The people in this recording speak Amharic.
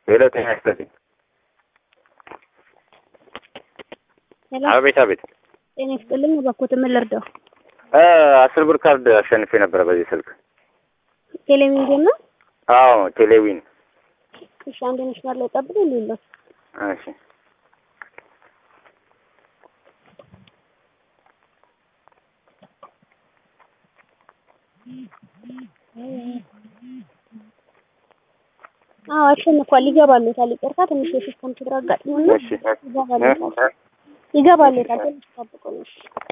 ሄሎ ጤና ይስጥልኝ። ሄሎ አቤት አቤት። ጤና ይስጥልኝ። እባክዎት ምን ልርዳው? እ አስር ብር ካርድ አሸንፌ ነበረ በዚህ ስልክ። ቴሌቪዥን ነው? አዎ ቴሌዊን። እሺ አንድ መስመር ላይ ጠብቁ። ሌሎች እሺ አዎ አሸንፏል። ይገባሉታል። ይቅርታ ትንሽ የሲስተም ችግር አጋጥሞና እሺ ይገባሉታል። ይገባሉታል። ትንሽ ጠብቁ ነው።